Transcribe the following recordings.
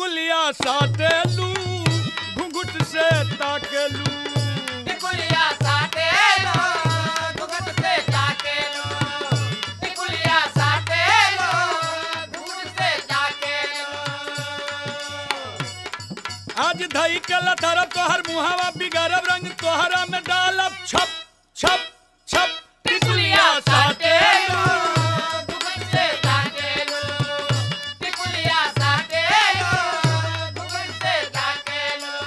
टिकुलिया साटेलू घुंघट से ताकेलू टिकुलिया साटेलो घुघट से ताकेलो टिकुलिया साटेलो घुघट से ताकेलो आज धई के लथरब तोहर मुहावा बिगड़ब रंग तोहरा में डालब छप छप छप टिकुलिया साटेलू घुघट से ताकेलो टिकुलिया साटेलो घुघट से ताकेलो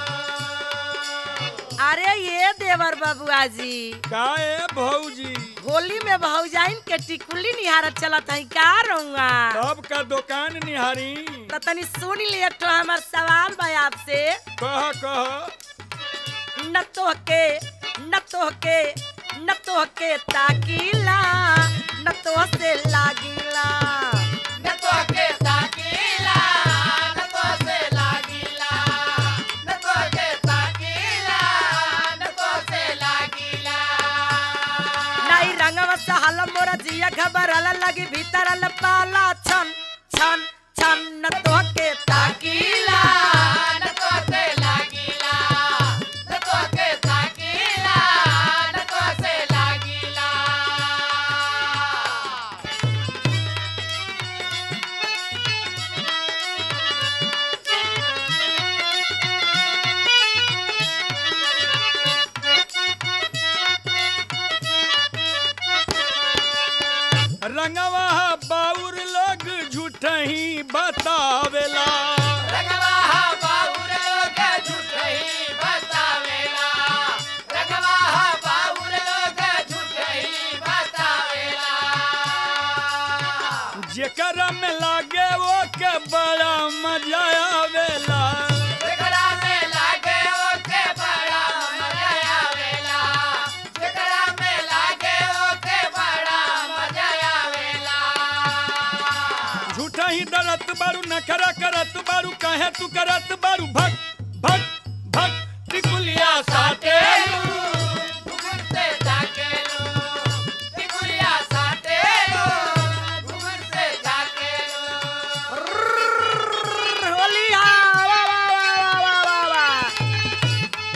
अरे ये देवर बबुआ जी काए भौजी होली में भौजाइन के टिकुली निहारत चलत है का रहुआ तब का दुकान निहारी तो तनी सुन लिए तो हमार सवाल बा आपसे कह कह न तो के न तो के न तो के ताकीला न तो से लागिला न तो के ताकीला न तो से लागिला न तो के ताकीला न तो से लागिला नहीं रंगवा सहल मोरा जिया घबरल लगी भीतर ल पाला छन छन छन न तो के ताकीला न तो से लागिला न तो के ताकीला न तो से लागिला रंगवा बाउर लोग झूठही बतावेला रगवा बाबूर लोग झूठही बतावेला रगवा बाबूर लोग झूठही बतावेला जेकरा में लागे वो के बड़ा मजा आवेला जेकरा में लागे ओके बड़ा मजा आवेला जेकरा में लागे ओके बड़ा मजा आवेला झूठा ही डरत बारू नखरा करत बारू कहे तू करत बारू भक भक भक टिकुलिया साटेलू घुघट से ताकेलो टिकुलिया साटेलो घुघट से ताकेलो होली हा वा वा वा वा वा वा वा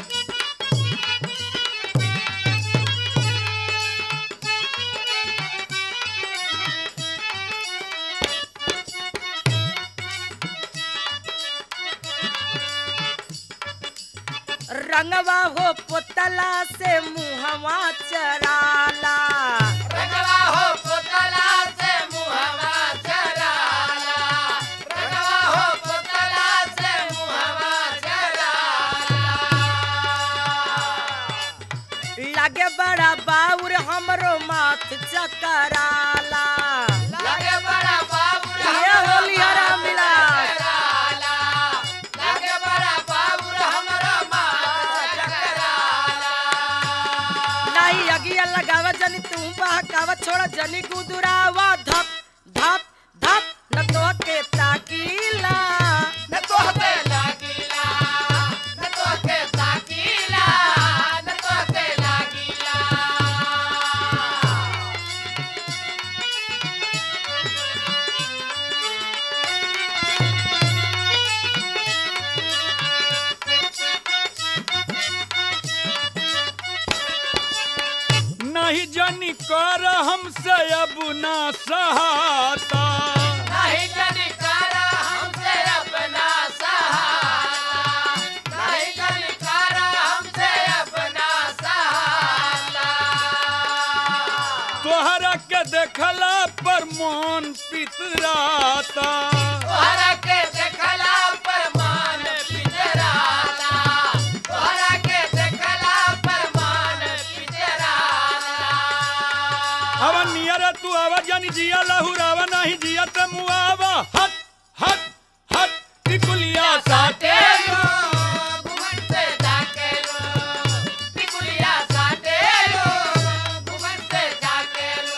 रंगवा हो पुतला से मुहवा चराला रंगवा हो पुतला से मुहवा चराला रंगवा हो पुतला से मुहवा चराला लगे बड़ा बाउर हमरो माथ चकराला लगे बड़ा बाबूर ये होली हरा मिला चकराला लगे बड़ा बाबूर हमरो माथ चकराला नहीं अगिया लगावा जनी तू बहकावा छोड़ा जनी गुदुरावा धप धप धप न तो के ताकीला न तोहते लागिला न तोहते ताकीला न तोहते लागिला नहीं जानी कर हमसे अब ना सहाता नहीं जनी करा हमसे अपना सहारा नहीं जनी करा हमसे अपना सहारा तोहरा के देखला पर मन पितराता तोहरा के देखला पर मान पितराला तोहरा के देखला पर मान पितराला अब नियर तू आवा जानी जिया लहुरावा नहीं जिया ते मुआवा हट हट हट टिकुलिया साटेलू घुमट से जाकेलो टिकुलिया साटेलो घुमट से जाकेलो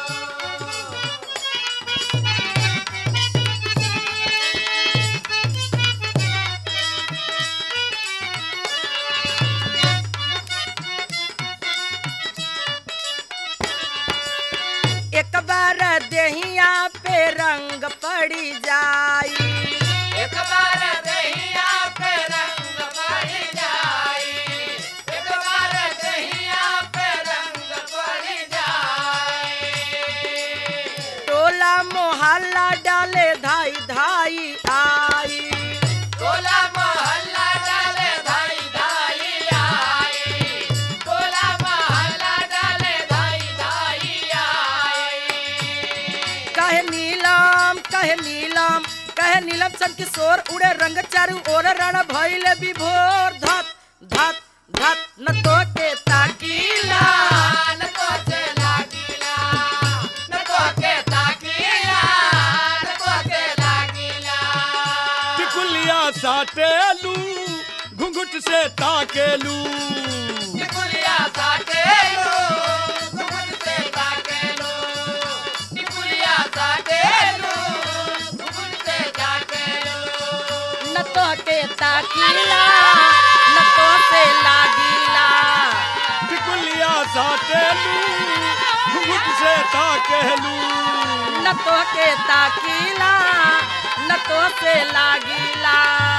एक बार देहिया पे रंग पड़ी जाई एक बार दे बच्चन किशोर उड़े रंग चारू ओर रण भइले विभोर धत धत धत न तो के ताकीला न तो से लागिला न तो के ताकीला न तो से लागिला टिकुलिया साटेलू घुंघुट से ताकेलू निकुलिया साटेलो घुघुट से ताकेलो निकुलिया साटेलो घुघुट से ताकेलो न तो के ताकीला न तो से लागीला टिकुलिया साटेलू घुंघुट से ताकेलू न तो के ताकीला न तो से लागीला